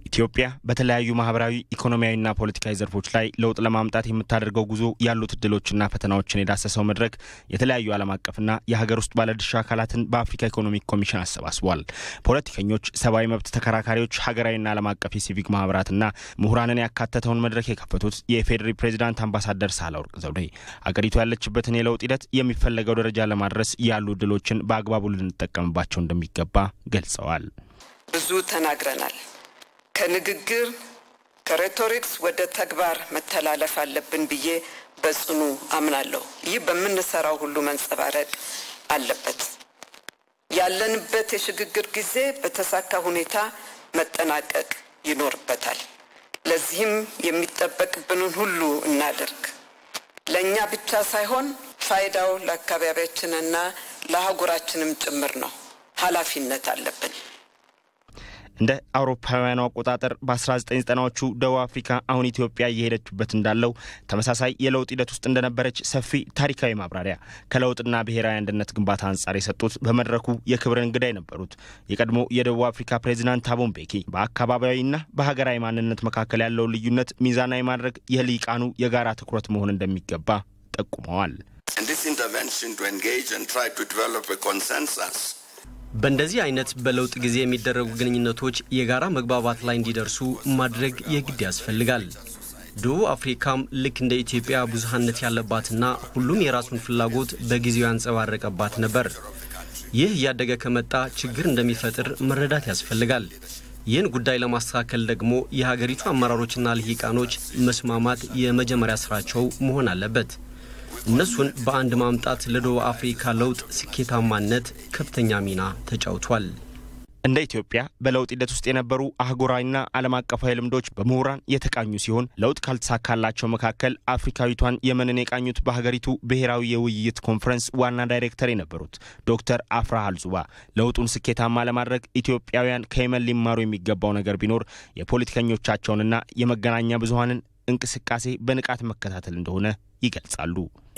ኢትዮጵያ በተለያዩ ማህበራዊ፣ ኢኮኖሚያዊና ፖለቲካዊ ዘርፎች ላይ ለውጥ ለማምጣት የምታደርገው ጉዞ ያሉት እድሎችና ፈተናዎችን የዳሰሰው መድረክ የተለያዩ ዓለም አቀፍና የሀገር ውስጥ ባለድርሻ አካላትን በአፍሪካ ኢኮኖሚክ ኮሚሽን አሰባስቧል። ፖለቲከኞች፣ ሰብአዊ መብት ተከራካሪዎች፣ ሀገራዊና ዓለም አቀፍ የሲቪክ ማህበራትና ምሁራንን ያካተተውን መድረክ የከፈቱት የኢፌዴሪ ፕሬዚዳንት አምባሳደር ሳህለወርቅ ዘውዴ አገሪቱ ያለችበትን የለውጥ ሂደት የሚፈለገው ደረጃ ለማድረስ ያሉ እድሎችን በአግባቡ ልንጠቀምባቸው እንደሚገባ ገልጸዋል። ብዙ ተናግረናል። ከንግግር ከሬቶሪክስ ወደ ተግባር መተላለፍ አለብን ብዬ በጽኑ አምናለሁ። ይህ በምንሰራው ሁሉ መንጸባረቅ አለበት። ያለንበት የሽግግር ጊዜ በተሳካ ሁኔታ መጠናቀቅ ይኖርበታል። ለዚህም የሚጠበቅብንን ሁሉ እናደርግ። ለእኛ ብቻ ሳይሆን ፋይዳው ለአካባቢያችንና ለአህጉራችንም ጭምር ነው። ኃላፊነት አለብን። እንደ አውሮፓውያኑ አቆጣጠር በ1990ዎቹ ደቡብ አፍሪካ አሁን ኢትዮጵያ እየሄደችበት እንዳለው ተመሳሳይ የለውጥ ሂደት ውስጥ እንደነበረች ሰፊ ታሪካዊ ማብራሪያ ከለውጥና ብሔራዊ አንድነት ግንባታ አንጻር የሰጡት በመድረኩ የክብር እንግዳ የነበሩት የቀድሞ የደቡብ አፍሪካ ፕሬዚዳንት ታቦ ምቤኪ በአካባቢያዊና በሀገራዊ ማንነት መካከል ያለውን ልዩነት ሚዛናዊ ማድረግ የልሂቃኑ የጋራ ትኩረት መሆን እንደሚገባ ጠቁመዋል። በእንደዚህ አይነት በለውጥ ጊዜ የሚደረጉ ግንኙነቶች የጋራ መግባባት ላይ እንዲደርሱ ማድረግ የግድ ያስፈልጋል። ደቡብ አፍሪካም ልክ እንደ ኢትዮጵያ ብዙሃነት ያለባትና ሁሉም የራሱን ፍላጎት በጊዜው ያንጸባረቀባት ነበር። ይህ እያደገ ከመጣ ችግር እንደሚፈጥር መረዳት ያስፈልጋል። ይህን ጉዳይ ለማስተካከል ደግሞ የሀገሪቱ አመራሮችና ልሂቃኖች መስማማት የመጀመሪያ ስራቸው መሆን አለበት። እነሱን በአንድ ማምጣት ለደቡብ አፍሪካ ለውጥ ስኬታማነት ከፍተኛ ሚና ተጫውቷል። እንደ ኢትዮጵያ በለውጥ ሂደት ውስጥ የነበሩ አህጉራዊና ዓለም አቀፋዊ ልምዶች በምሁራን የተቃኙ ሲሆን ለውጥ ካልተሳካላቸው መካከል አፍሪካዊቷን የመንን የቃኙት በሀገሪቱ ብሔራዊ የውይይት ኮንፈረንስ ዋና ዳይሬክተር የነበሩት ዶክተር አፍራህ አልጹባ ለውጡን ስኬታማ ለማድረግ ኢትዮጵያውያን ከየመን ሊማሩ የሚገባው ነገር ቢኖር የፖለቲከኞቻቸውንና የመገናኛ ብዙሀንን እንቅስቃሴ በንቃት መከታተል እንደሆነ ይገልጻሉ።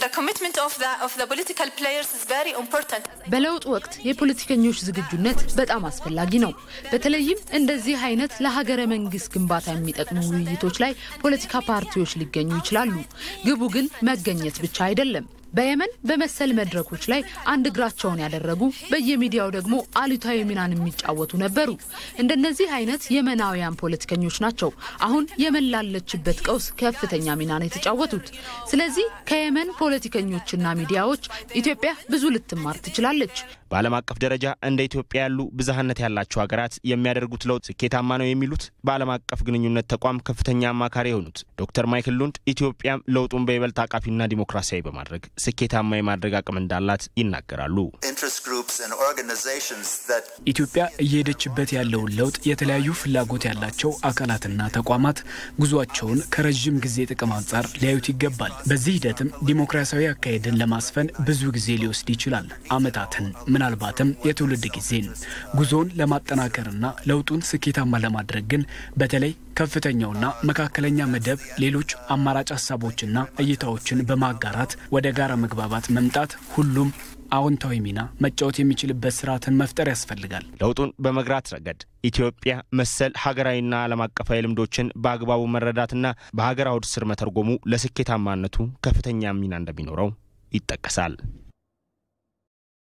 በለውጥ ወቅት የፖለቲከኞች ዝግጁነት በጣም አስፈላጊ ነው። በተለይም እንደዚህ አይነት ለሀገረ መንግስት ግንባታ የሚጠቅሙ ውይይቶች ላይ ፖለቲካ ፓርቲዎች ሊገኙ ይችላሉ። ግቡ ግን መገኘት ብቻ አይደለም። በየመን በመሰል መድረኮች ላይ አንድ እግራቸውን ያደረጉ በየሚዲያው ደግሞ አሉታዊ ሚናን የሚጫወቱ ነበሩ። እንደነዚህ አይነት የመናውያን ፖለቲከኞች ናቸው አሁን የመን ላለችበት ቀውስ ከፍተኛ ሚናን የተጫወቱት። ስለዚህ ከየመን ፖለቲከኞችና ሚዲያዎች ኢትዮጵያ ብዙ ልትማር ትችላለች። በዓለም አቀፍ ደረጃ እንደ ኢትዮጵያ ያሉ ብዝሃነት ያላቸው ሀገራት የሚያደርጉት ለውጥ ስኬታማ ነው የሚሉት በዓለም አቀፍ ግንኙነት ተቋም ከፍተኛ አማካሪ የሆኑት ዶክተር ማይክል ሉንድ ኢትዮጵያም ለውጡን በይበልጥ አቃፊና ዲሞክራሲያዊ በማድረግ ስኬታማ የማድረግ አቅም እንዳላት ይናገራሉ። ኢትዮጵያ እየሄደችበት ያለውን ለውጥ የተለያዩ ፍላጎት ያላቸው አካላትና ተቋማት ጉዟቸውን ከረዥም ጊዜ ጥቅም አንጻር ሊያዩት ይገባል። በዚህ ሂደትም ዲሞክራሲያዊ አካሄድን ለማስፈን ብዙ ጊዜ ሊወስድ ይችላል፣ ዓመታትን ምናልባትም የትውልድ ጊዜን። ጉዞውን ለማጠናከርና ለውጡን ስኬታማ ለማድረግ ግን በተለይ ከፍተኛውና መካከለኛ መደብ ሌሎች አማራጭ ሀሳቦችና እይታዎችን በማጋራት ወደ ጋራ መግባባት መምጣት ሁሉም አዎንታዊ ሚና መጫወት የሚችልበት ስርዓትን መፍጠር ያስፈልጋል። ለውጡን በመግራት ረገድ ኢትዮጵያ መሰል ሀገራዊና ዓለም አቀፋዊ ልምዶችን በአግባቡ መረዳትና በሀገር አውድ ስር መተርጎሙ ለስኬታማነቱ ከፍተኛ ሚና እንደሚኖረው ይጠቀሳል።